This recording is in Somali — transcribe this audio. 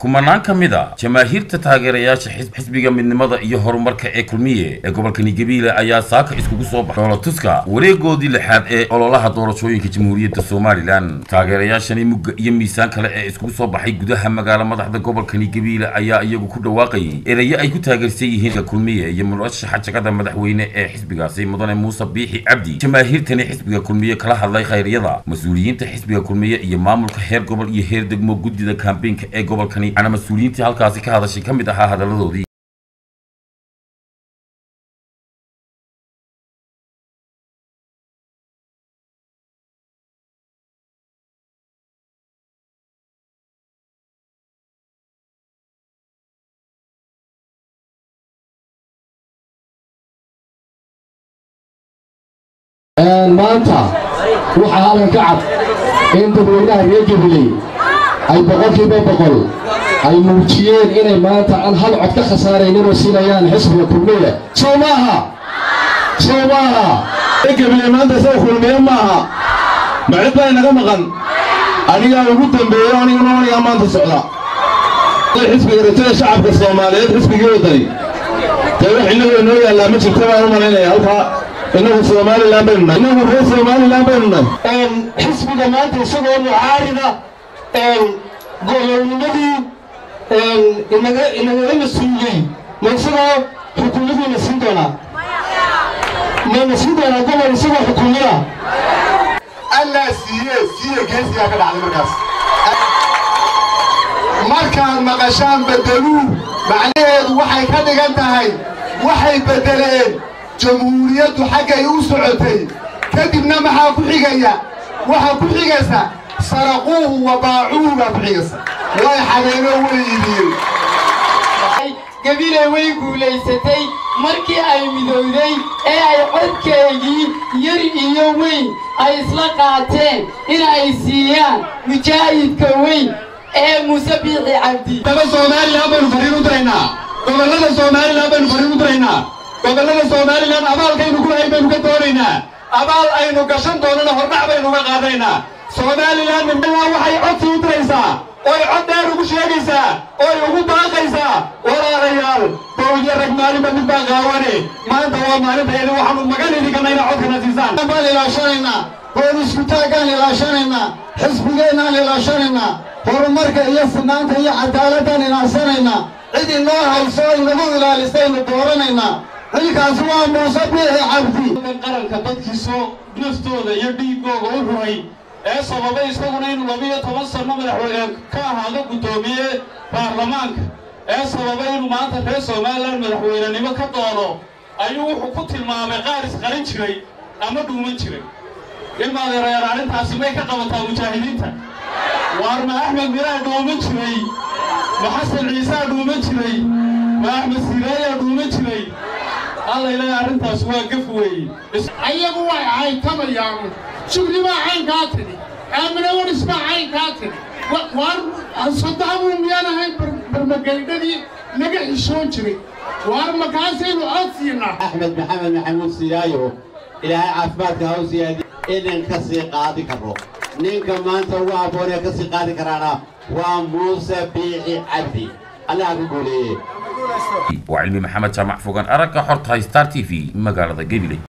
kumanaan ka mid a jamaahiirta taageerayaasha xisbiga midnimada iyo horumarka ee kulmiye ee gobolkani gabiile ayaa saaka iskugu soo baxay dhoolatuska wareegoodii lixaad ee ololaha doorashooyinka jamhuuriyadda somalilan taageerayaashani mugga iyo miisaan kale ee iskugu soo baxay gudaha magaalo madaxda gobolkani gabiile ayaa iyagu ku dhawaaqayay erayo ay ku taageersan yihiin kulmiye iyo murashaxa jagada madaxweyne ee xisbigaasi mudane muuse biixi cabdi jamaahiirtani xisbiga kulmiye kala hadlay khayryada mas-uuliyiinta xisbiga kulmiye iyo maamulka heer gobol iyo heer degmo guddida kaambeenka ee gobolkani ana mas-uuliyiintii halkaasi ka hadashay ka mid ahaa hadalladoodii maanta waxaa halkan ka cad in dadweynaha reer gabiley ay boqolkiiba boqol ay muujiyeen inay maanta aan hal cod ka khasaarayninoo siinayaan xisbiga kulmiye soo maaha soo maaha gabiley maanta isaga kulmiye maaha macid baa inaga maqan anigaa ugu dambeeyo aniga noonigaa maanta socda xisbiga rajada shacabka soomaaliyeed xisbigii wadani dee wax innagu inoo yaallaa ma jirta baan u malaynaya halkaa innagu somalilan baynu nahay innagu reer somalilan baynu nahay xisbiga maanta isagoo mucaarida gobolnimadii inaga inagala mas-uuliyey ma isagoo xukuumadiina siin doonaa mayna siin doonaa gobol isagoo xukuumada allaa siiye siiye geesigaa ka dhacday markaas markaad maqashaan beddeluu macnaheedu waxay ka dhigan tahay waxay beddeleen jamhuuriyaddu xaggay u socotay kadibna maxaa ku xigaya waxaa ku xigaysa saraquuhu wa baacuuhu baa ku xigaysa way xadeenoo way iibiyeen gabiley way guulaysatay markii ay midowday ee ay codkeegii yar iyo weyn ay isla qaateen in ay siiyaan mujaahidka weyn ee muuse biixi cabdi daba somalilan baynu fariin u diraynaa gobollada somalilan baynu fariin u diraynaa gobollada somalilan abaalkaynu ku hayn baynu ka doonaynaa abaal aynu gashan doonana hordhac baynu uga qaadaynaa somalilan midnaa waxay codsi u diraysaa oy cod dheer ugu sheegaysaa oy ugu baaqaysaa walaalayaal dowlya rag maalinba mid baa qaawane maanta waa maalintaedi waxaanu magan idinkanayna codkana siisaan baan ilaashanaynaa boolisku-taaggaan ilaashanaynaa xisbigeennaan ilaashanaynaa horumarka iyo sinaanta iyo cadaaladaan ilaashanaynaa cid inoo hayso inagu ilaalistaynu dooranaynaa xilkaasi waa muuse biixi cabdi qaranka dadkiisoo naftooda iyo dhiigooga u ruray ee sababay isaguna inuu labiyo toban sanno madaxweyne ka ahaado guddoomiye baarlamaanka ee sababay inuu maanta reer somalilan madaxweynenimo ka doono ayuu wuxuu ku tilmaamay qaar isqarin jiray ama dhuuman jiray ilmaadeerayaal arrintaasi may ka qabataa mujaahidiinta waar ma axmed miraa dhuuman jiray ma xasan ciisaa dhuuman jiray ma axmed siraayaa dhuuman jiray alla ilaahay arrintaas waa gaf weeye ayagu way caytamayaan shugri baa caynkaa tidhi aamina waris baa caynkaa tidhi waar saddexbu miyaan ahayn barmagaydhadii naga xishoon jiray waar makaasaynu cod siinaa axmed maxamed maxamuud siyaayo ilaahay caafimaadka ha u siyaadi inan ka sii qaadi karo ninka maanta ugu habboonee ka sii qaadi karaana waa muuse biixi cabdi allaha ku guuleeye waa cilmi maxamed jaamac fogaan aragga xortahay star t v magaalada gabiley